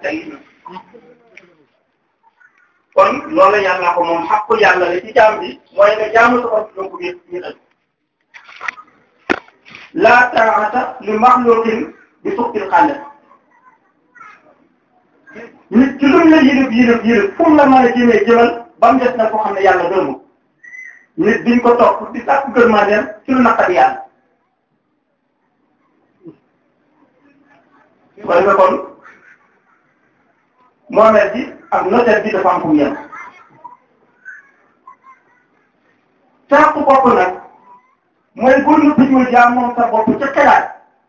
tey kon loolu yàlla ko moom xaqul yàlla la ci jaam bi mooy nga jaamu sa bopp donc wéet wéetal laa taata li maxluqin bi suqtil xàlle nit ci lu mu la yilib yilib yilib fu mu la mën a jëmee jëmal ba mu des na ko xam ne yàlla gërëmu nit diñ ko topp di sàkku gërmandeem ci lu naqari yàlla koy nga kon moomeel bi ak notaire bi dafa am fu mu yem sàkku bopp nag mooy bul nu piñul yaa moom sa bopp ca xelaat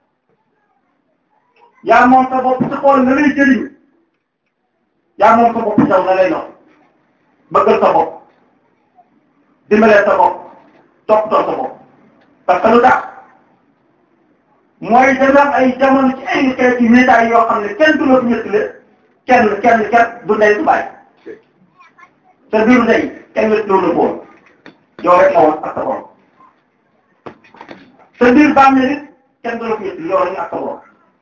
yaa moom sa bopp ci xool na lay jëriñ yaa moom sa bopp saw na lay nox bëggal sa bopp dimbalee sa bopp toppatoo sa bopp parce que lu tax mooy dana am ay jamono ci ay xeeti métaay yoo xam ne kenn du la fi ñettile kenn kenn kenn du ndey du bàyyi sa biiru ndey kenn wet loolu la boon yow rek la woon ak sa borom sa biir bàmmeel it kenn du la fi ñettile yow rek ak sa borom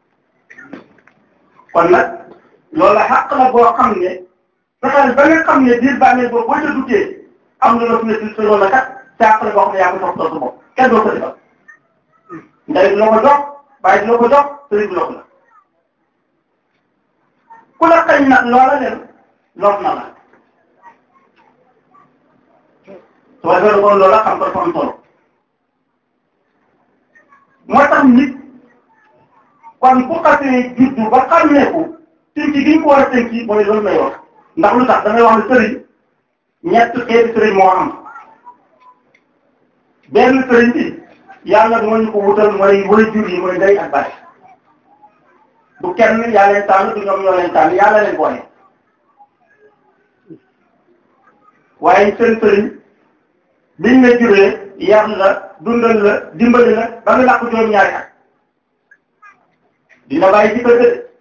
kon nag loolu xàq la boo xam ne fexeel ba nga xam ne biir bàmmeel boobu boo ca duggee am na la fi ñettile sa loolu la kat càq la boo xam ne yaa ko toppatoo sa bopp kenn doo ko defal ndey du la ko jox bàyyi du la ko jox sëriñ du la ko jox ku la xañ nag loola leen lor na la soo defee kon loola xam ko dafa am solo moo tax nit kon bu xasee juddu ba xam ne ko tënki gi ñu ko war a tënki mooy loolu may wax ndax lu tax damay wax ne sëriñ ñett xeeti sëriñ moo am benn sëriñ bi yàlla moo ñu ko wutal mooy way jur yi mooy ndey ak baay du kenn yaa leen tànn du ñoom ñoo leen tànn yàlla leen boole waaye seen sëriñ biñ la juree yar la dundal la dimbali la ba nga làkk juróom-ñaari at dina bàyyi ci kër ga de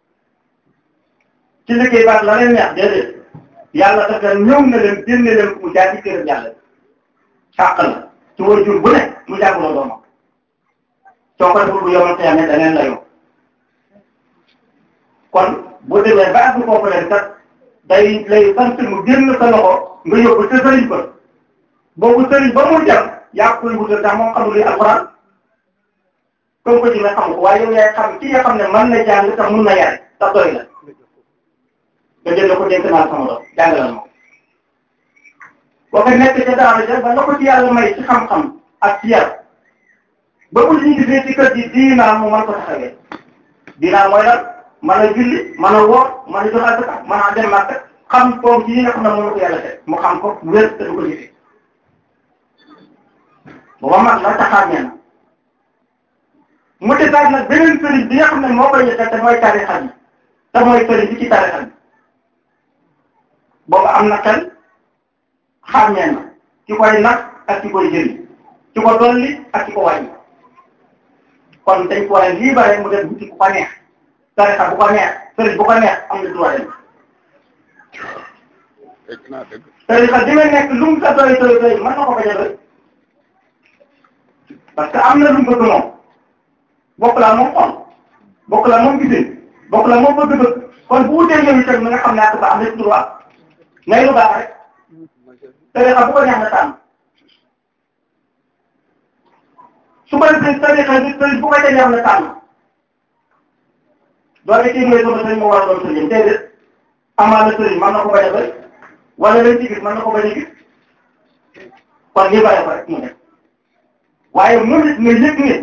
ci liggéey baat la leen neex déedéet yàlla daf leen ñëw na leen génne leen mu jaar ci këram yàlla sàq la ci way jur bu ne mu jàppaloo doomam soo ko deful bu yomal te yamee daneen la yow kon bu demee ba àgg foofu leen kat day lay sant mu génn sa loxo nga yóbbu te sëriñ ba boobu sëriñ ba mu dem yaa koy wutal ndax moom xamul li alxuraan comme ko ci nga xam ko waaye yow yaay xam ki nga xam ne mën na jàng te mun na yare te doy la nga jël ko dénk naa sama doom jàngalal ma boo ko nekk ca daara ja ba la ko ci yàlla may ci xam-xam ak ci yar ba bu ñu gisee ci kër gi diinaa mu mën ko taxawee diinaa mooy lan mën a julli mën a woor mën a jox asaka mën a dem màkk xam koom ci yi nga xam ne moom la ko yàlla teg mu xam ko wér te du ko jëfee booba mag la taxaar nee na mu defaat nag beneen sëriñ bi nga xam ne moo koy yëkkal te mooy tarixa bi te mooy sëriñ bi ci tarixa bi booba am na xel xàmmee na ci koy nag ak ci koy jëriñ ci ko dolli ak ci ko wàññi kon dañ ko war a libéré mu def wuti ku ko neex tarixa bu ko neex sëriñ bu ko neex am na droit dem tarixa di nga nekk lu mu sa doy doy doy mën na ko bañ a doy parce que am na lu mu bëgg moom bokk laa moom xol bokk laa moom gisin bokk laa moom bëgg-bëgg kon bu wutee yow itam nga xam ne ak ba am na ci droit ngay lu baax rek tarixa bu ko neex na tànn su ko defee tarixa bi sëriñ bu ko ca neex na tànn doole kii mooy sama sëriñ moo war a doon sëriñ déedéet amaana sëriñ mën na ko bañ a bëri wala lañ ci gis mën na ko bañ a gis kon lii bàyyi ko rek mu nekk waaye moom it nga yëg ne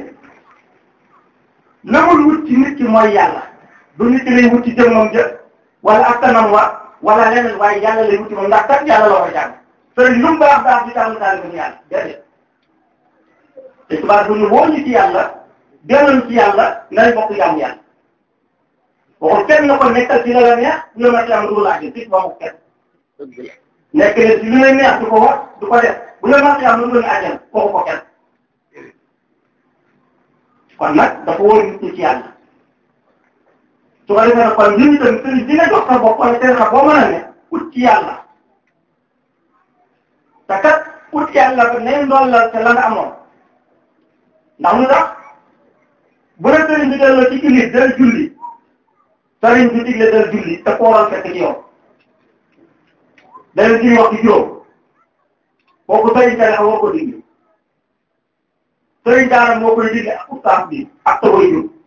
la muy wut ci nit ki mooy yàlla du nit ki lay wut ci jëmmam jë wala askanam wa wala leneen waaye yàlla lay wut ci moom ndax kat yàlla la war a jàng sëriñ lu mu baax baax di tànn tànn ko yàlla déedéet te tubaab bu ñu woo ñu ci yàlla delluñ ci yàlla nañ bokk jàmm yàlla waxul kenn na ko nekkal ci la la neex ñu ma ci am dugg laaj fii ba mu kenn nekk leen ci li lay neex du ko wax du ko def bu la ma ci am lu dul àjjana kooku ko kenn kon nag dafa wóor nit ñi ci yàlla su ko defee nag kon ñun itam sëriñ dina jox sa bopp wala seen xam boo mën a ne ut ci yàlla te kat ut yàlla ba ne ndollal te la nga amoon ndax lu tax bu la sëriñ bi delloo ci julli dara julli sëriñ bi digle dal julli te kooral fekk ci yow dana julli waxtu juróom kooku sëriñ tarixa woo ko digle sëriñ daara moo koy digle ak ustaas bi ak sa way jur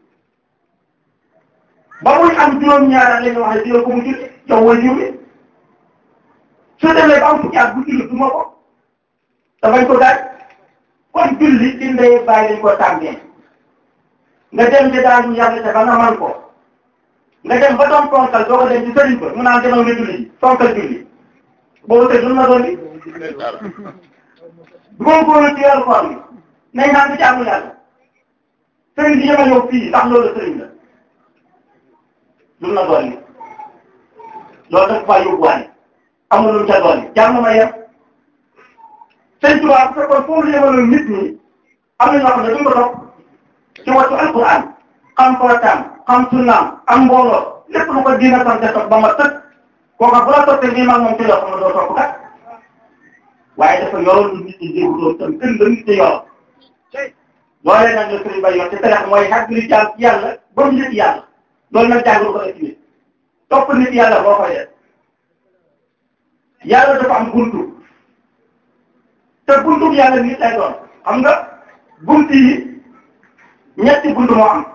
ba muy am juróom-ñaara la ñu wax ne dina ko mu julli yow way jur bi su demee ba am fukki at bu julli du ma ko te bañ ko daaj kon julli ci ndey bàyyi lañ ko tàmbee nga dem ci daal ñu yàgg te ba nga man ko nga dem ba doon tonkal doo ko dem ci sëriñ ba mu naan demal nga julli ji tonkal julli boobu te dul na doon bi góorgóorlu ci weeru koor bi nañ naan ci jaamu yàlla sëriñ bi yema ñëw fii ndax loolu sëriñ la dul na doon bi loolu dafa faa yóbbuwaale amul lu mu ca doon jàmm ma yem sëñ Tuubaa bu fekkoon foofu la yemaloon nit ñi am na ñoo xam ne duñ ko topp ci wattu alquran xam footaam xam sunnaam am mbooloo lépp lu ko diina sant topp ba ma tëkk kooka bu la toppee nii mag moom ci loo xam ne doo topp kat waaye dafa yoroon lu nit ñi jiwu doon tam kën la nit ñi yoroon loolee nag la sëriñ bay yor te terex mooy xag li jaam ci yàlla ba mu nit yàlla loolu nag jàngul ko ci nit topp nit yàlla boo koy def yàlla dafa am buntu te buntu yàlla nit lay doon xam nga buntu yi ñetti buntu moo am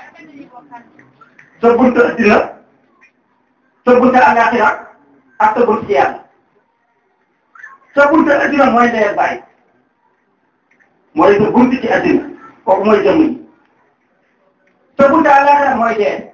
sa buntu addina sa buntu àllaaxira ak sa buntu ci yàlla sa buntu addina mooy ndey bàyyi mooy sa buntu ci addina kooku mooy jëmm yi sa buntu àllaaxira mooy dee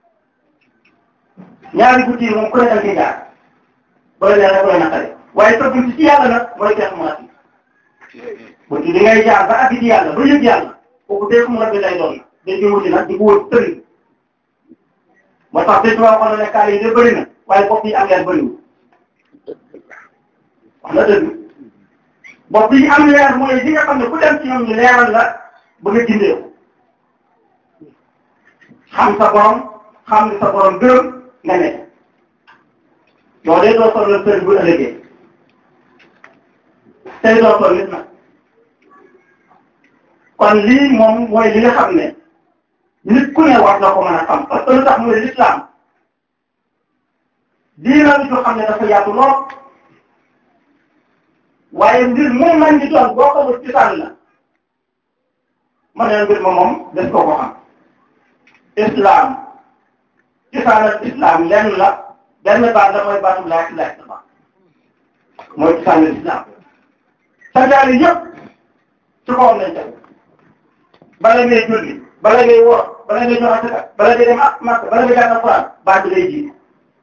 ñaari buntu yi moom ku ne da nga jaar booy leer rek booy naqare waaye sa buntu ci yàlla nag mooy keex mu rafet buntu di ngay jaar ba àgg ci yàlla ba yëg yàlla kooku keex mu rafet lay doon dañ koy wuti nag di ko wër tëri moo tax bés boo xam ne kaar yi de bëri na waaye bopp yi am leer bëriwul wax na dëgg bopp yi am leer mooy li nga xam ne ku dem ci ñoom ñu leeral la ba nga jindee ko xam sa borom xam ni sa borom gërëm nga nekk loolee doo soxla sëriñ bu ëllëgee tey doo soxla nit nag kon lii moom mooy li nga xam ne nit ku ne war na ko mën a xam parce que lu tax mooy l'islam diina lu xam ne dafa yaatu lool waaye mbir moom man di doon boo xamul cosaan la ma ne mbir ma moom des koo ko xam islam cosaanal islam lenn la benn baat la mooy baatu laa ilaaha illallaah mooy cosaanal islam santaane yëpp ci kawam lañ tegu bala ngay julli bala ngay woor bala ngay jox asaka bala ngay dem ak Makka bala ngay jàng Alxuraan baat bi lay jiitu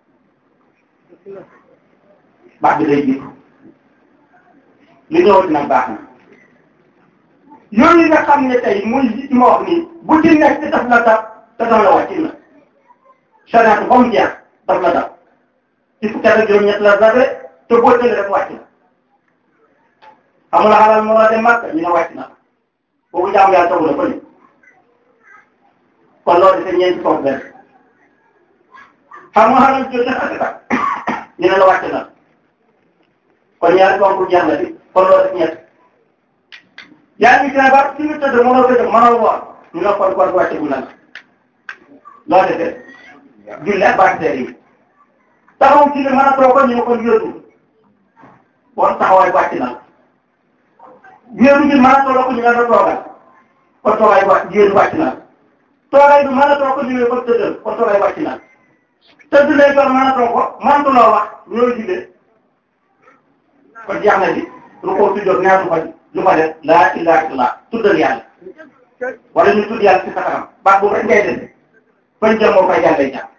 baat bi lay jiitu li ñëwati nag baax na yooyu nga xam ne tey muy li ci ma wax nii bu ci nekk daf la dab te daf la wàcc na sariatu ba mu jeex daf la dab ci fukki at ak juróom-ñett la dabe te boo tëlee rek wàcc na amul xalal moo dem Makka ñu ne wàcc na boobu jaamu yàlla tawu la ko ni kon loolu dafay ñeenti foofu benn xam nga xalal jot def asaka ñu ne la wàcc na kon ñaari ponk jeex na bi kon loolu def ñett yaa ngi feebar fi nga tëdd mënoo ko jóg mënoo woor ñu ne kon kon wàcce bu na la loo defee julli ak bactéries yi taxaw ci li mën a toog ko ñu ne kon yóotu bon taxawaay wàcc na yéeru bi mën a toog ko ñu ne la toogal kon toogaay wàcc yéeru wàcc na toogaay bi mën a toog ko ñu ne kon tëddal kon toogaay wàcc na tëdd lay doon mën a toog ko mënatuloo wax ñoo jullee kon jeex na bi lu ko tuddoon ñaar lu fa lu fa def laa ilaaha illallaah tuddal yàlla wala ñu tudd yàlla ci sa kanam baat boobu rek ngay def fañ jëm moo fay jàllay jàpp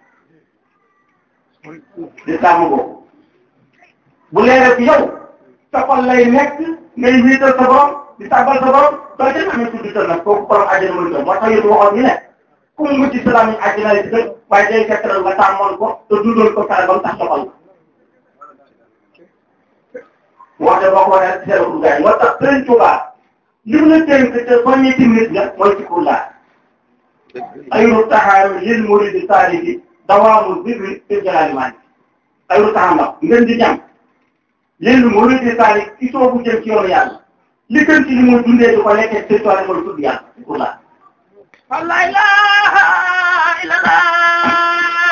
di sàmm boobu bu leeree ci yow sa xol lay nekk ngay wiital sa borom di tàbbal sa borom doo ca amee tudd tal nag kooku borom àjjana mooy doon moo tax yéen waxoon ñu ne ku mu mucc salaam yi àjjana lay dëgg waaye day fekk nag nga tàmmoon ko te dundoon ko fexe ba mu tax doxal wax de boo ko waxee ci seen gaay moo tax Sëriñ Tuubaa li mu la tënk te soññi ci nit nga mooy ci kullaa ayru taxaam lil muridi saalihi dawaamul birri fi jalaali maani ayru taxaam la ngeen di ñam lil muridi saalihi ci soobu jëm ci yoonu yàlla li gën ci li muy dundee di ko lekkee Sëriñ Tuubaa mooy tudd yàlla ci kullaa la ilaha illallah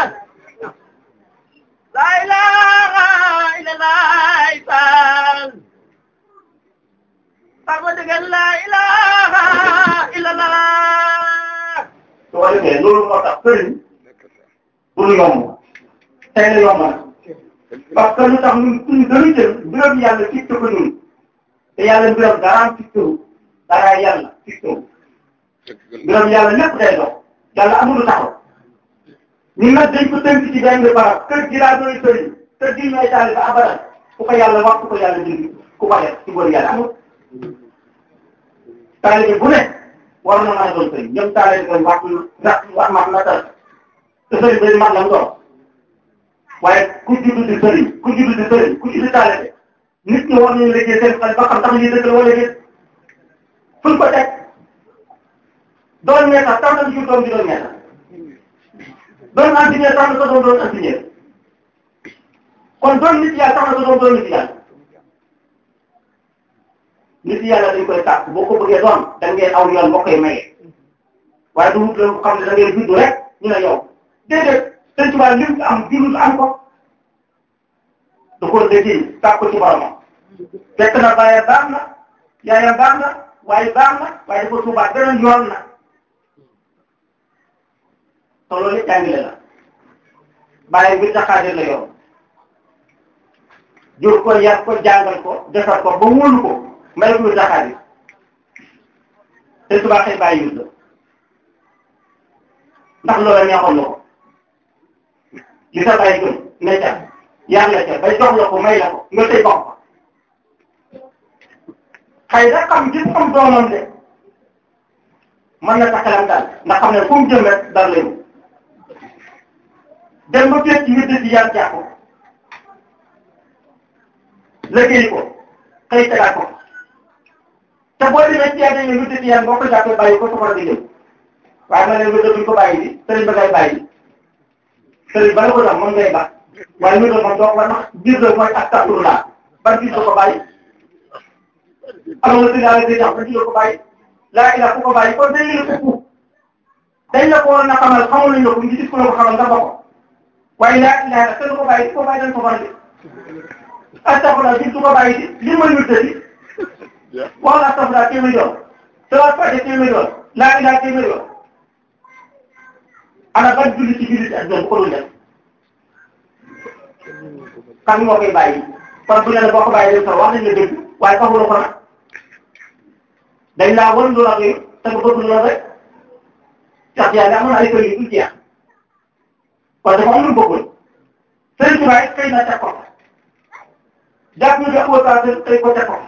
defee loolu moo tax sëriñ du lu yomb tey la yomb na parce que lu tax ñun suñu gënu jël mbiram yàlla fixé ko ñun te yàlla mbiram dara fixé wu dara yàlla fixé wu mbiram yàlla lépp day dox yàlla amul lu taxaw ñun nag dañ ko tënk ci benn barab kër gi laa doy sëriñ kër gi ñooy taali ba abadan ku ko yàlla wax ku ko yàlla dindi ku ko def ci góor yàlla amul taalibe bu ne war na maa doon sëriñ ñoom taalibe koy wax ndax wax ma na tal te sëriñ bi mag la mu doon waaye ku juddu di sëriñ ku juddu di sëriñ ku juddu taalibe nit ñi war nañu liggéey seen xel ba xam tax lii dëgg la wala déet fuñ ko teg doon ñeeta tax na jur doom bi doon ñeeta doon ingénieur tax na sa doom doon ingénieur kon doon nit yàlla tax na sa doom doon nit yàlla nit yàlla dañ koy tàkk boo ko bëggee doon da ngay aw yoon boo koy maye waaye du wut la ko xam ne da ngay juddu rek ñu ne yow déedéet sëñ Tuubaa lim am julul am ko da ko liggéey tàkk ko ci boromam fekk na bàyyi baax na yaayam baax na waaye baax na waaye dafa suubaat beneen yoon na te loolu it jàngile la bàyyi bi taxaadir la yoon jur ko yar ko jàngal ko defar ko ba wóolu ko may ko taxaadir te subaa xëy bàyyi yut la ndax loola neexoon na ko li sa bàyyi gën ne ca yar la ca bay jox la ko may la ko nga tey bokk ko xëy na xam gis xam doomam de mën na taxalam daal ndax xam ne fu mu jëm rek dal lañu dem ba fekk ci wér ci yar jàpp ko liggéey ko xëy tegaat ko te boo demee ci yàlla dañuy wér ci yar boo ko jàppee bàyyi ko soxla di jëm waaye ma ne wér duñ ko bàyyi di sëriñ ba ngay bàyyi sëriñ ba la ko jox moom ngay baax waaye wér moom doo ko war ndax biir la mooy ak tàtturu laa ban gis ko bàyyi alors que daal di tax ba ci la ko bàyyi laa ila ku ko bàyyi kon dañ la ko dañ la ko waroon a xamal xamul nañ la ko ngi gis ku la ko xamal nga bokk waaye laa ila la kenn ko bàyyi ko bàyyi dañ ko war di astafurlah bi du ko bàyyi di li ma ñu tëddi wax la astafurlah téeméer yoon salaat fàtte téeméer yoon laa ila téeméer yoon ana ban julli ci julli ak ñoom bu ko doon def kan moo koy bàyyi kon bu ñu ne boo ko bàyyi dem sax wax nañ la dëgg waaye taxuloo ko nag dañ laa wan lu la koy te nga bëgg lool rek sax yaa ngi amoon ay kër yu dul jeex kon dafa am lu mu bëggoon Sëriñ Tuubaa it xëy na teg ko jàpp ñu def autorisation xëy ko teg ko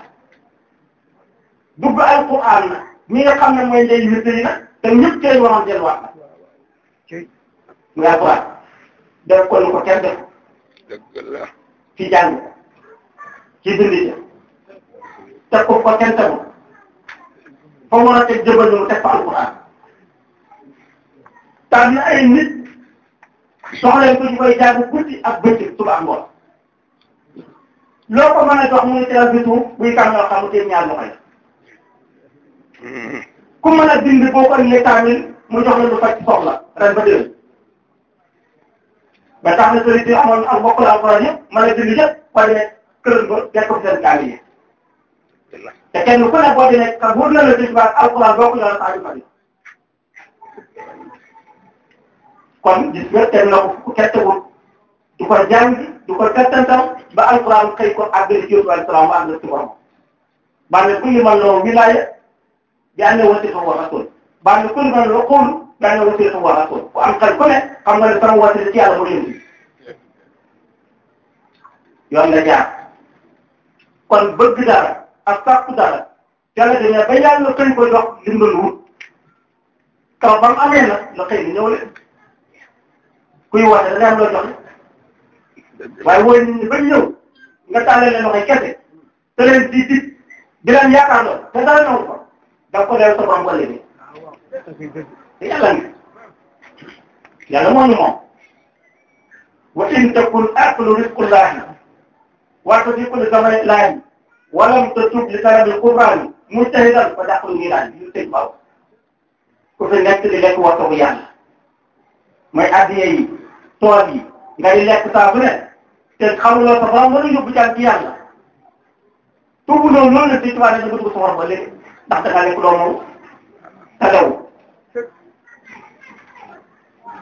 dugg alquran na ñi nga xam ne mooy ndey yu yi nag te ñëpp tey waroon delluwaat na muy alquran def ko lu ko kenn def ci jàng ci bind teg ko ko kenn tegu fa mu war a teg jëbal mu teg fa alquran tànn ay nit soxla ko ñu koy jàng guddi ak bëccëg suba ak ngoon loo ko mën a jox mu ngi tegal bi suuf buy kam yoo xam ne ñaar loxo yi ku mën a bind boo ko indee kaamil mu jox la lu faj soxla ren ba déwén ba tax na sëriñ bi amoon ak mbokk la alquran yëpp mën a bind yëpp waaye ne kër ba def ko seen kaamil yi te kenn ku ne boo di nekk ka wóor na la sëñ ba alquran boo ko yor saa yu fari kon gis nga teg na ko fu kettewul du ko jàng du ko kettantal ba alquran xëy ko àggali ci yóbbu alquran mu àggal ci borom bànne kulli man loo wilaaya bi ànd wasifa wa rasul bànne kulli man loo xoolu bi ànd wasifa wa rasul ku am xel ku ne xam nga ne sama wasila ci yàlla mu leen yoon nga jaar kon bëgg dara ak sàkku dara yàlla dañu ba yàlla xëy ko jox li mu doon wut kaw ba mu amee nag la xëy ni ñëw leen kuy woote dana am loo joxe waaye wooy nit ñi ba ñëw nga tàllale leen loxoy kese te leen di di di leen yaakaar lool te dara ñëw ko da ko deel sa borom ko léegi te yàlla ngi yàlla moo ñu moom wa in takun aqlu rizqullahi wa tadiqu li zamani lahi walam tatub li talabil qur'ani mujtahidan fa dàqlu niiraan yu tëj baaw ku fi nekk di lekk waxtu bu yàlla mooy addiya yi tool yi nga di lekk saa bu ne te xamuloo sa borom mën a yóbbu jàng ci yàlla tuubu loolu loolu la si tubaab dañu bëgg soxor ba léegi ndax da ngaa lekk doo moom te lew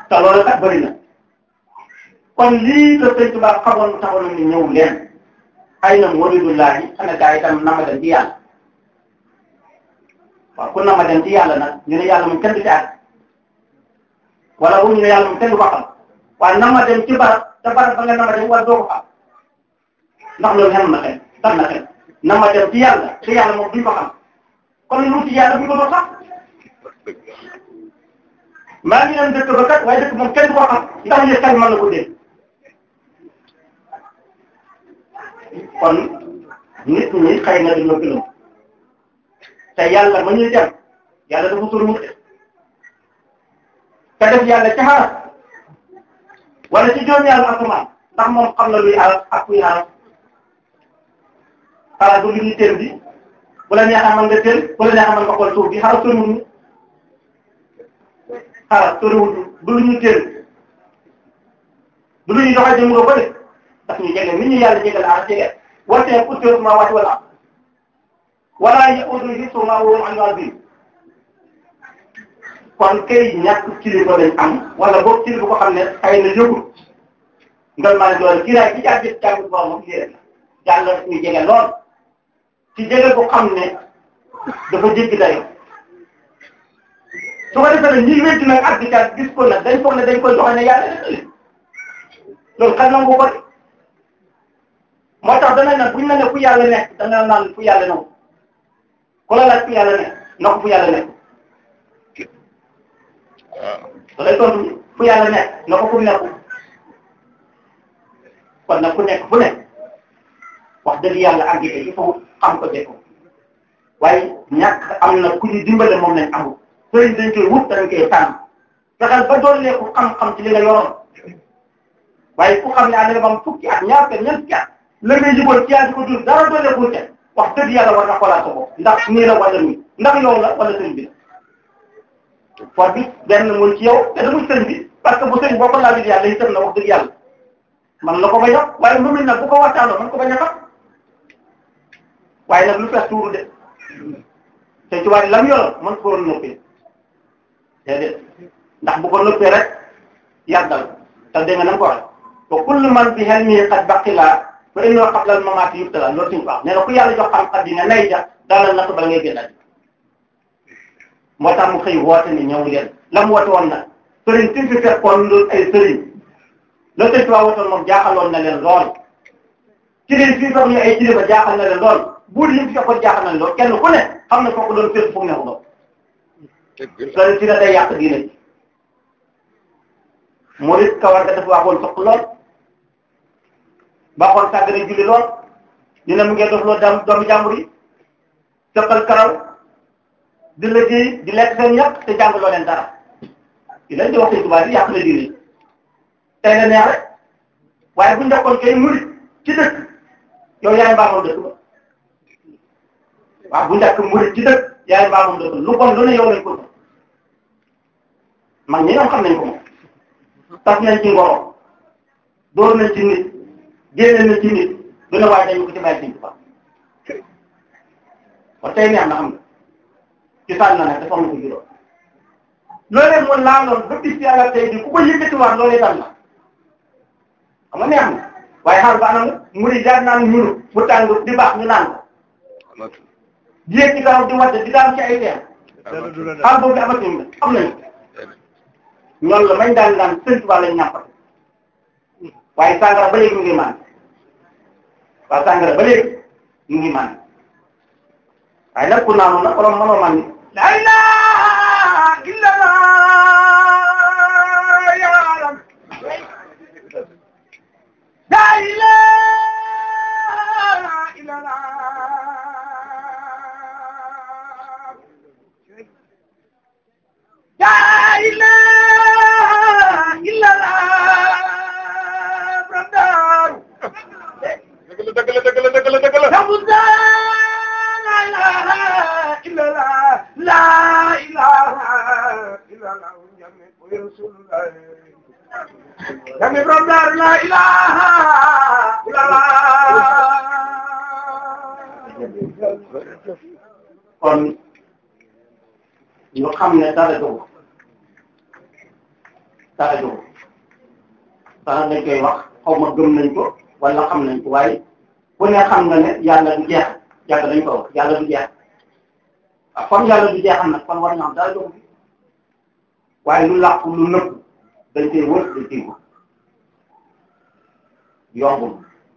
te loolu kat bëri na kon lii la sëñ Tuubaa xamoon taxoon ni ñëw leen ay na muridullahi ana gaa yi tam nama dem ci yàlla waaw ku nama dem ci yàlla nag ñu ne yàlla moom kenn du ci àgg wala bu ñu ne yàlla moom kenn du ko xam waaye nama dem ci barab te barab ba nga nama dem wala doo ko xam ndax loolu xem na xel tam na xel nama dem ci yàlla te yàlla moom duñ ko xam kon lu ci yàlla buñ ko doon sax maa ngi leen dëkk ba kat waaye dëkk moom kenn du ko xam ndax li xel mën na ko dégg kon nit ñi xëy na dañoo gëlëm te yàlla ma ñuy dem yàlla dafa sori wut te def yàlla ca xaras wala ci juróom yàlla asamaan ndax moom xam na luy aras ak kuy aras xaras du lu ñuy teel bi bu la neexee mën nga teel bu la neexee mën nga xool suuf bi xaras soriwul ñu xaras soriwul du lu ñuy teel du lu ñuy doxee jëm nga ko de daf ñu jege nit ñu yàlla jege la aras jege wante pour que ma wàcc wala wala yaudu hifzuhumaa wa hum aliyyun aziim kon kay ñàkk kilifa lañ am wala boog kilifa ko xam ne xëy na yëgul ngal maa ne doole kii daal ci jàpp jàpp bu baax moom lii rek la yàlla daf ñu jege lool ci jege bu xam ne dafa jéggi dayo su ko defee nag ñi wécc nag ak di ca gis ko nag dañ foog ne dañ koy joxe ne yàlla def loolu xel nangu ko moo tax danañ nag buñ la ne fu yàlla nekk dana naan fu yàlla nekk ku la laaj fu yàlla nekk na ko fu yàlla nekk da lay tontu fu yàlla nekk na ko fu nekk kon nag ku nekk fu nekk wax dëgg yàlla àgg il faut xam ko jëkko waaye ñàkk am na ku ñu dimbale moom lañ amul sëriñ dañ koy wut dañ koy tànn fexeel ba doolee ku xam-xam ci li nga yoroon waaye ku xam ne ànd nga bam fukki at ñaar te ñeent fukki at la ngay jubóo ci yàlla di ko dund dara doolee ko ca wax dëgg yàlla war na xoolaat sa bopp ndax nii la wala nii ndax yow la wala sëriñ bi la for bi benn muy ci yow te damul sëriñ bi parce que bu sëriñ boo ko laajut yàlla itam na wax dëgg yàlla man la ko bañ a waaye lu muy nag bu ko waxtaanoo man ko bañ a xam waaye nag lu fees tuuru de te ci wàllu lam yoroon mën ko waroon noppee déedéet ndax bu ko noppee rek yàggal te dégg nga na nga ko waxee wa kullu man bi hilmihi qad baqila fa innahu qabla al mamati yubtala loolu suñu ko wax nee na ku yàlla jox xam-xam dina nay ja daal natt bala ngay génnaat moo tax mu xëy woote ni ñëw leen la mu woote woon nag sëriñ si fi fekkoon loolu ay sëriñ la sëñ Tuubaa wootoon moom jaaxaloon na leen lool ci leen fii fekk ñu ay kilifa jaaxal na leen lool buur yi fi fekkoon jaaxal na leen lool kenn ku ne xam na kooku doon fépp fu mu nekk doon sëriñ si ne day yàq diine ji murit kawar ga dafa waxoon soq lool baaxoon sàggane julli lool ñu ne mu ngeen def loo dam doomu jàmbur yi sëqal karaw di liggéey di lekk seen ñàkk te jàngaloo leen dara di leen di wax sëñ Tuubaa di yàq na diine tey la neex rek waaye bu ñu nekkoon kay murit ci dëkk yow yaay mbaamoon dëkk ba waaw bu njëkk murit ci dëkk yaay mbaamoon dëkk lu bon lu ne yow lañ ko mag ñi ñoom xam nañ ko moom tas nañ ci ngoro dóor nañ ci nit génne nañ ci nit du ne waaye dañu ko ci bàyyi sëñ Tuubaa kon tey neex na xam nga ci sànn na nag dafa am ko juróom loolee mu laaloon ba bis yàlla tey di ku ko yëkkatiwaat loolee dal na xam nga neex na waaye xaal ba anam muri jaar naan ñunu bu tàng di baax ñu naan ko di yëg ci kaw di wadde di daan ci ay teen xaal boobu amatuñu am nañu ñoom la mañ daan daan sëñ Tuubaa lañ ñàmpat waaye sàngara ba léegi mu ngi maan waaye sàngara ba léegi mu ngi maan waaye nag ku naanu nag wala mënoo man ni la ilaha illallah ya rab la ilaha illallah la ilaha illallah brandar dëgg la dëgg la dëgg la dëgg la dëgg la la ilaha illallah jami rasulullah jami brandar la ilaha illallah kon ñu xam ne dara dugg dara jóg dara dañ koy wax xaw ma gëm nañ ko wala xam nañ ko waaye ku ne xam nga ne yàlla du jeex yàgg dañ ko wax yàlla du jeex ah comme yàlla du jeexam nag kon war ñu xam dara jóg waaye lu làqu lu nëbb dañ koy wër dañ koy wër yombul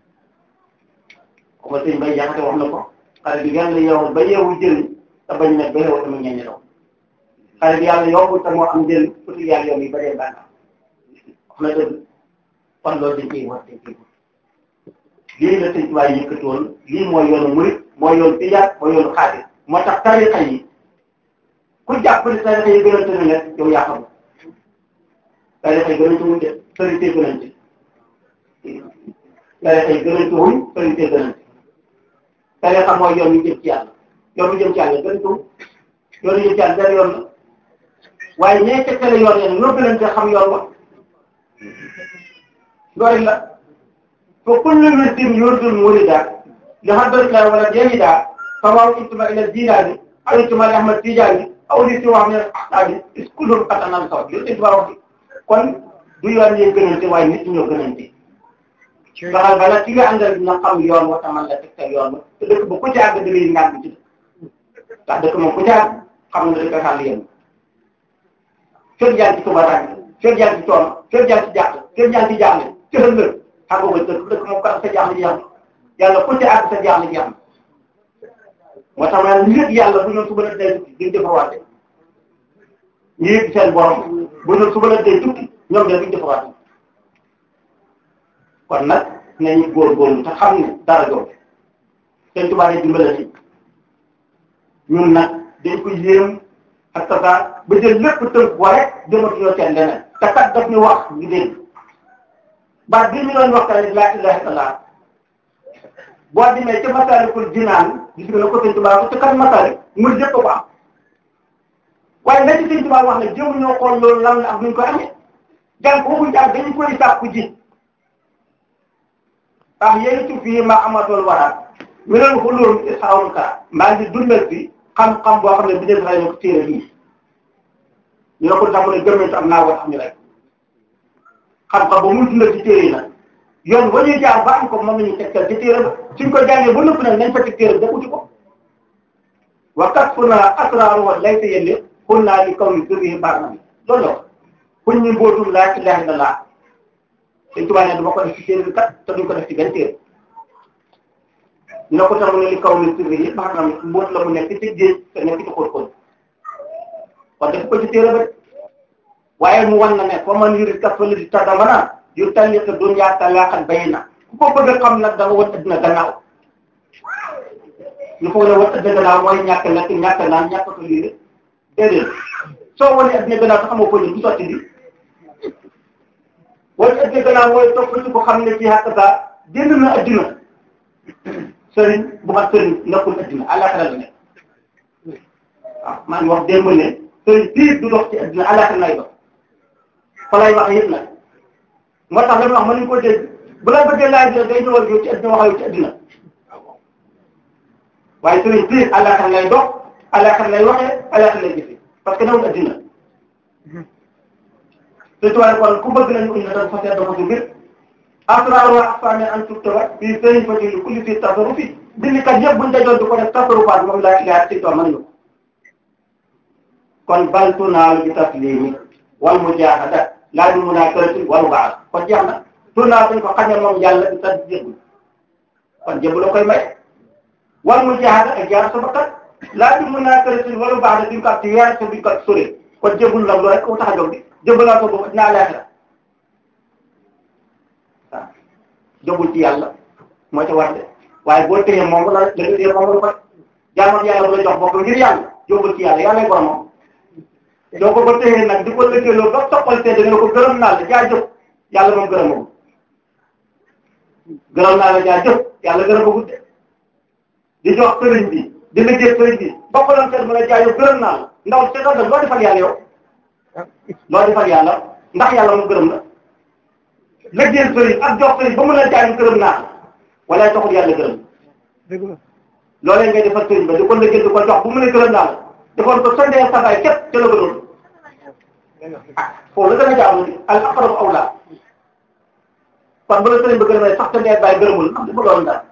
comme sëñ bay jaxate wax na ko xale bi yàlla yeewul ba yeewu jëriñ te bañ nekk ba yeewu tamit ñeññi daw xale bi yàlla yombul te moo am njëriñ surtout yàlla yomb yi ba dee bànnaam wax na dëgg kon loolu dañ koy wër dañ koy wër lii la sëñ tubaay yëkkati woon lii mooy yoonu murit mooy yoonu tijaan mooy yoonu xaadir moo tax tarixa yi ku jàpp ne tarixa yi gën a tënk nag yow yaa xam tarixa yi gën a tënk de sëriñ see gën a tënk tarixa yi gën a tënk sëriñ see gën a tënk tarixa mooy yoon yu jëm ci yàlla yoon yu jëm ci yàlla gën a tënk yoon yu jëm ci yàlla benn yoon la waaye ñee tekkale yoon yeen ñoo gën a xam yoon wa loolu la fa kullu wirdin yuridul murida li hadratillah wala yahida sawaa'un intama ila jilaani aw intama li ahmad tijaani aw li siwa min al-aqtabi is kullun qad anal sawa loolu dañ wax kon du yoon yi gënante waaye nit ñoo gënante ndaxal bala ki nga àndal dina xam yoon wa taman la tegtal yoon wa te dëkk ba ku ci àgg da ngay ngaan ci ndax dëkk moom ku ci àgg xam nga dañ koy xàll yéen fekk yaa ngi ci tubatànk fekk yaa ngi ci coono fekk yaa ngi ci jàq fekk yaa ngi ci jaaxle cëxal nga xam nga dëkk dëkk moom kat sa jaaxle jeex na yàlla ku ci àgg sa jaaxle jeex na moo tax ma ne nit yàlla bu ñu suba la day tukki duñ defarwaate ñu yëg seen borom bu ñu suba la day tukki ñoom de duñ defarwaate kon nag nañu góorgóorlu te xam ne dara jox seen tubaab yi dimbale ni ñun nag dañ ko yéem ak tasa ba jël lépp tënk ko rek jëmatuñoo seen leneen te kat daf ñu wax ñu dégg baat bii ñu doon wax rek laa ilaha illallah boo demee ca Masaalikul Jinaan gis nga ko sëñ Tuubaa ko ca kan Masaalik muy jëpp ko am waaye la ci sëñ Tuubaa wax ne jëm ñoo xool loolu lan la ak nuñ ko amee jàng waxuñ jàng dañu koy sàkku ji ndax yéen ci fii ma amatool waraat minal xulóom isxawul ka maa ngi dundal bi xam-xam boo xam ne bi dee sax ko téere bii ñu ne ko tax mu ne gëmmentu am naa war xam ñu rek xam-xam ba muy dundal ci téere yi nag yoon wa ñuy jaar ba am ko moom la ñu tegtal ci téere ba suñ ko jàngee ba nëpp nag nañ fa teg téere ba uti ko wa kasfuna asraaru wa laysa yelli xul naa li kaw yi sirri baax na mi loolu la kuñ ñu mbootum laa ilaha illallah Sëñ Tuubaa ne dama ko def ci téere bi kat te duñ ko def ci benn téere ñu ne ko tax mu ne li kaw mi sirri yi baax na mi mbóot la mu nekk ci géej te nekk ci xóot-xóot kon def ko ci téere ba waaye mu wan na ne fa man yurid kasfali di tadamana yu talliq dunya talaqan bayna ku ko bëgg a xam nag da nga wan adduna gannaaw ñu foog ne wan adduna gannaaw mooy ñàkk lekk ñàkk naan ñàkk ko lii déedéet soo wane adduna gannaaw te xamoo ko ni du sotti bi wane adduna gannaaw mooy topp ci ko xam ne ci xàq sa génn na adduna sëriñ bu mat sëriñ nekkul adduna àllaaxira la nekk waaw maa ngi wax démb ne sëriñ piir du dox ci adduna àllaaxira lay dox fa lay wax yëpp nag moo tax la ñu wax mënuñ ko dégg bu la bëggee laaj la day ñëwal yow ci adduna waxayu ci adduna waaye sëriñ piir àllaaxira lay dox àllaaxira lay waxee àllaaxira lay jëfee parce que newul adduna te tuwaay kon ku bëgg nañu uñ la dafa seet dafa ci mbir asrar wa afane an tuktaba fii sëriñ fa lu kulli fii tasaru fi bindikat yëpp buñ dajoon di ko def tasaru faat moom laa ilaha ci tool mënuñu kon baltu naalu bi taslimi wal mujahada laa bi munaakarati wal baax kon jeex na tournaa dañ ko xañe moom yàlla bi tas jébul kon jébul la koy may wal mujahada ak jaar sa bakkat laa bi munaakarati wal baax duñ ko ak ci weer sa duñ ko ak sori kon jébul nag loolu rek ko tax a jóg bi jébul laa ko boobu dinaa leexira waaw jógul ci yàlla moo ca war de waaye boo téye moom la la nga téye moom la ko jaamu yàlla bu la jox bopp ngir yàlla jógul ci yàlla yàlla borom moom doo ko ko téye nag di ko lëkkaloo ba soppal te da nga ko gërëm naa la jaajëf yàlla moom gërëmagul gërëm naa la jaajëf yàlla gërëmagul de di jox sëriñ bi di liggéey sëriñ bi ba ko doon seet mu ne jaajëf gërëm naa la ndaw seetal da loo defal yàlla yow loo defal yàlla ndax yàlla moom gërëm la liggéey sëriñ ak jox sëriñ ba mu ne jaajëf gërëm naa la wala taxul yàlla gërëm loolee ngay defal sëriñ ba di ko liggéey di ko jox bu mu ne gërëm naa la defoon ko sondee sabaay képp ca la ko doon foofu la gën a jaamu al aqrabu awla kon bu la sëriñ ba gërëmee sax te ndee bàyyi gërëmul am di bëggoon dara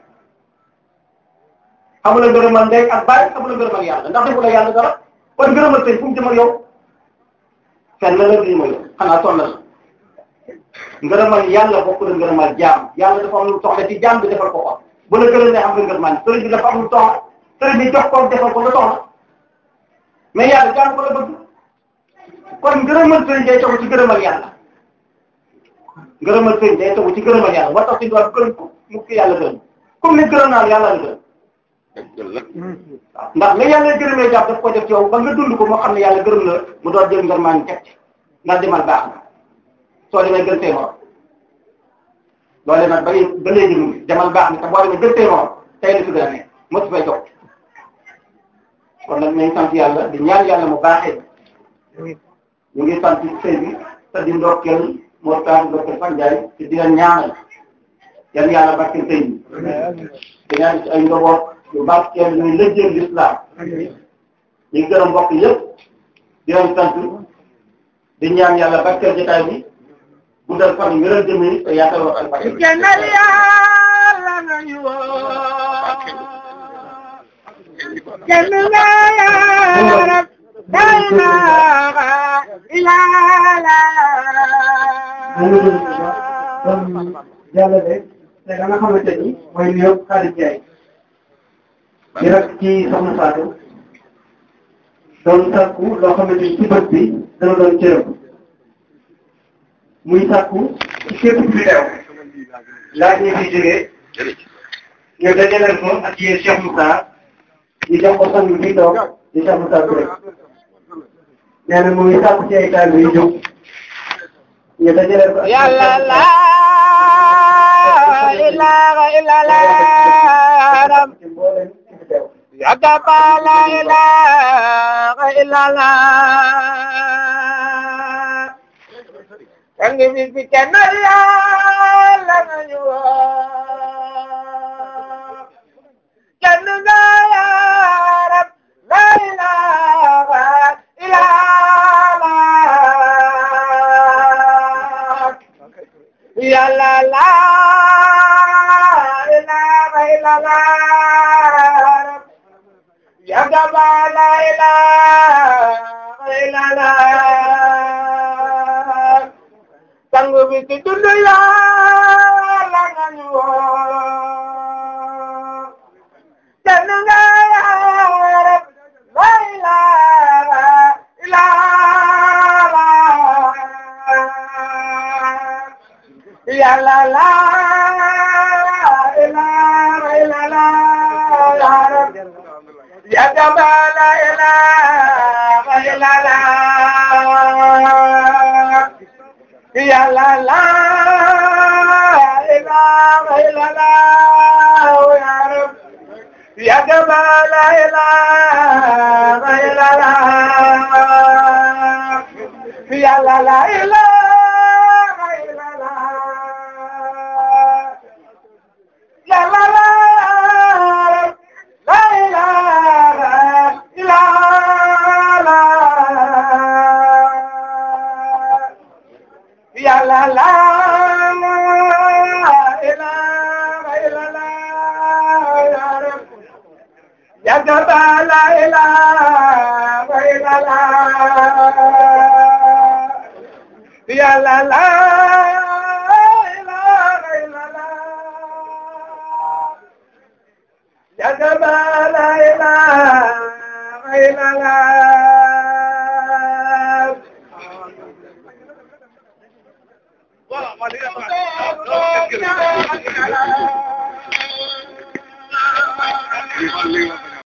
xamula ngërëmal ndey ak bàyyi xamula ngërëmal yàlla ndax defu la yàlla dara kon ngërëmal sëriñ fu mu jëm ak yow fenn la lii mooy xanaa sonn la ngërëmal yàlla bokk na ngërëmal jaam yàlla dafa am lu soxla ci jaam bi defal ko ko bu la gërëmee xam nga ngërëmal sëriñ bi dafa am lu soxla sëriñ bi jox ko defal ko la soxla mais yàlla jaam ko la bëgg kon ngërëmal sëriñ day tegu ci ngërëmal yàlla ngërëmal sëriñ day tegu ci ngërëmal yàlla war tax si doon gërëm ko mu ki yàlla gërëm comme ni gërëm naa yàlla la gërëm waaw ndax la yàlla gërëmee jàpp daf ko def ci yow ba nga dund ko moo xam ne yàlla gërëm la mu doon jël ngër maa ngi teg ci ndax demal baax na soo demee gën see morom loole nag ba ba léegi mu ngi demal baax na te boo demee gën see morom tey la fi gën a nekk mosu fay jox kon nag nañ sant yàlla di ñaan yàlla mu baaxee ñu ngi sant sëy bi te di ndokkeel moo tax ndokkeel fan jaay te di leen ñaanal yan yàlla barkeel sëy bi di ñaan ci ay ndoboot yu barkeel ñuy lëjjeel l'islam ñu ngi gërëm mbokk yëpp di leen sant di ñaan yàlla barkeel jotaay bi guddal fan yi ngërëm jëmee te yaatal wax al barke Kenal yàlla nañu woo kenn nga yaarab la ilaha illallah yàlla de te da nga xamante ni mooy nuyoo Xaadim Njaay di rek ci soxna Fatou doon sàkku loo xamante ni ci bët bi dana doon cërëm muy sàkku ci képp ku fi teew laaj ñu fi jógee ñu dajaleel ko ak yéen Cheikh Moussa ñu jox ko sang bi toog di Cheikh Moussa Touré nee na mu ngi sàkku ci ay taal yu jóg ñu dajaleel ko ak yàlla la ilaha illallah ci mbooleem ci fi teew yadaba la ilaha illallah kangi bi fi kenal yàlla nañu woo kenn nga yaarab la ilaha illallah yàlla la ilaha illallah yadaba la ilaha illallah sang bi ci dund yàlla nañu woo kenn nga yaarab la ilaha illallah yàlla la ilaha illallah yaarab yadaba la ilaha illallah yàlla la ilaha illallah yaarab yadaba la ilaha illallah yàlla la ilaha illallah yàlla la la ilaha illallah yàlla la ilaha illallah yaarab yadaba la ilaha illallah yàlla la ilaha illallah yadaba la ilaha illallah Voilà,